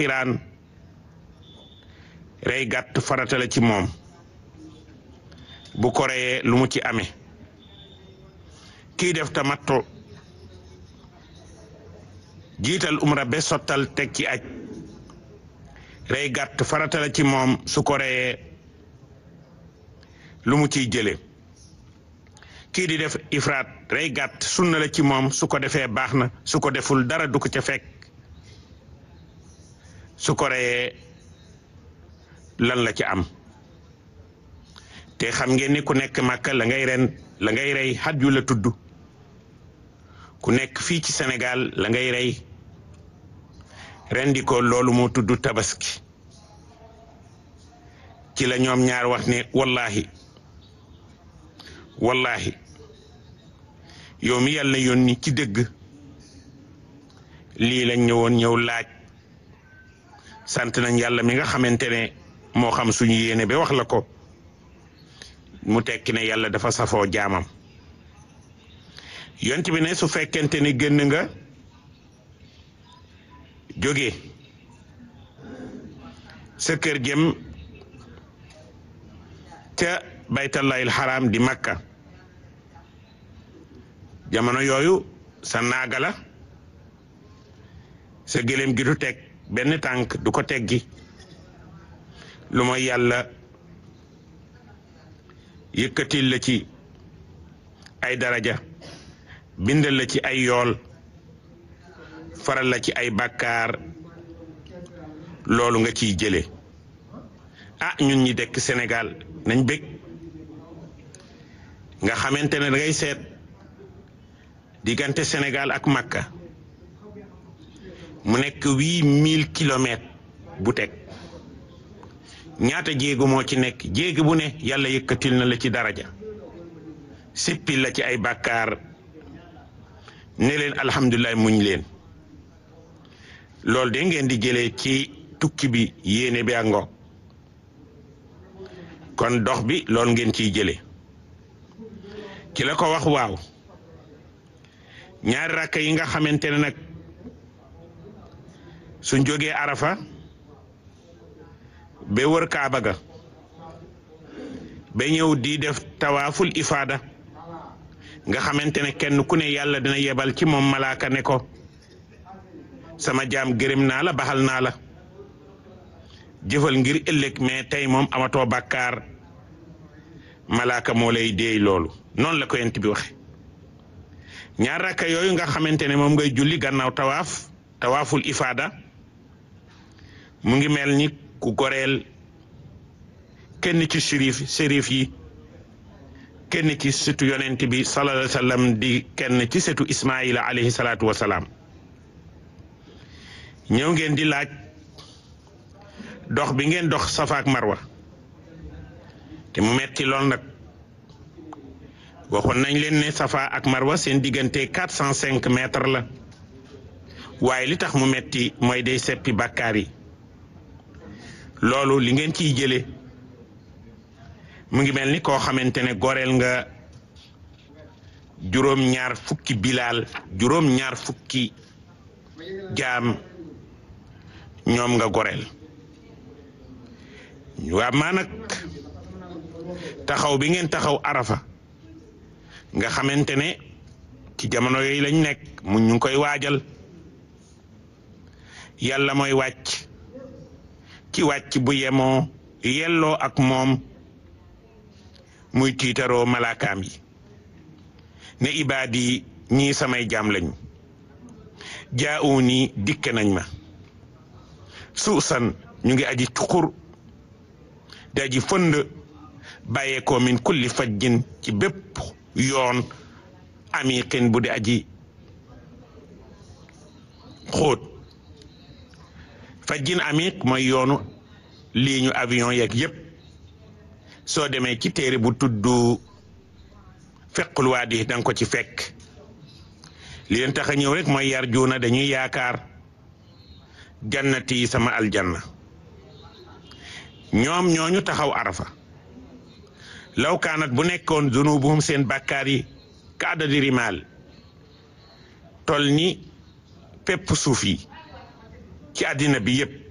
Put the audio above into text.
qiraan rey gàtt farata la ci moom bu ko reyee lu mu ci amee kii def tamattu jiital umra be sottal teg ci aj rey gàtt farata la ci moom su ko reyee lu mu ciy jële kii di def ifraat rey gàtt sunna la ci moom su ko defee baax na su ko deful dara du ko ca fekk su ko reyee lan la ci am te xam ngeen ni ku nekk màkka la ngay ren la ngay rey xaj yu la tudd ku nekk fii ci Sénégal la ngay rey rendi ko loolu moo tudd tabaski ci la ñoom ñaar wax ne wallahi wallahi yow mi yàlla yónni ci dëgg lii lañ ñëwoon ñëw laaj sant nañ yàlla mi nga xamante ne moo xam suñu yéene ba wax la ko mu tekki ne yàlla dafa safoo jaamam yont bi ne su fekkente ne génn nga jóge sa kër jëm ca baytallahil xaraam di makka jamono yooyu sa naaga la sa gëléem gi du teg benn tànk du ko teggi lu mooy yàlla yëkkatil la ci ay daraja bindal la ci ay yool faral la ci ay bàkkaar loolu nga ciy jële ah ñun ñi dekk Sénégal nañ bég nga xamante ne dangay seet diggante Sénégal ak Makka mu nekk huit mille kilomètres bu teg ñaata jéego moo ci nekk jéego bu ne yàlla yëkkatil na la ci daraja sippil la ci ay bàkkaar ne leen alhamdulilah muñ leen loolu de ngeen di jëlee ci tukki bi yéene bi àngo kon dox bi loolu ngeen ciy jëlee ci la ko wax waaw ñaari rakka yi nga xamante ne nag suñ jógee arafa ba wër kaaba ga ba ñëw di def tawaaful ifaada nga xamante ne kenn ku ne yàlla dina yebal ci moom malaaka ne ko sama jaam gërëm naa la baxal naa la jëfal ngir ëllëg mais tey moom amatoo bàkkaar malaaka moo lay déey loolu noonu la ko yent bi waxe ñaar rakka yooyu nga xamante ne moom ngay julli gannaaw tawaaf tawaaful ifaada mu ngi mel ni ku goreel kenn ci sérif sérif yi kenn ci setu yonent bi sallallahu alayhi wa sallam di kenn ci setu ismaila alayhi salaatu wa salaam ñëw ngeen di laaj dox bi ngeen dox safa ak marwa te mu metti lool nag waxoon nañ leen ne safa ak marwa seen diggante quatre cent cinq mètres la waaye li tax mu metti mooy day seppi bàkkaar yi loolu li ngeen ciy jële mu ngi mel ni koo xamante ne goreel nga juróom ñaar fukki bilaal juróom ñaar fukki jaam ñoom nga goreel waa maa nag taxaw bi ngeen taxaw arafa nga xamante ne ci jamono yooyu lañ nekk mu ñu ngi koy waajal yàlla mooy wàcc ci wàcc bu yemoo yelloo ak moom muy tiitaroo malaakaam yi ne ibaadi ñii samay jaam lañu jaawu nii dikke nañ ma suusan ñu ngi aji cuqur di aji fënd bàyyeekoo min kulli fajjin ci bépp yoon amiqin bu di aji xóot fajjin amiq mooy yoonu lii ñu avion yeeg yépp soo demee ci téere bu tudd fequl waadi danga ko ci fekk li leen tax a ñëw rek mooy yar juuna dañuy yaakaar jannati sama aljanna ñoom ñooñu taxaw arafa law kaanat bu nekkoon zunubuhum seen bàkkaar yi ka adadi rimaal tol ni pepp suuf yi ci àddina bi yépp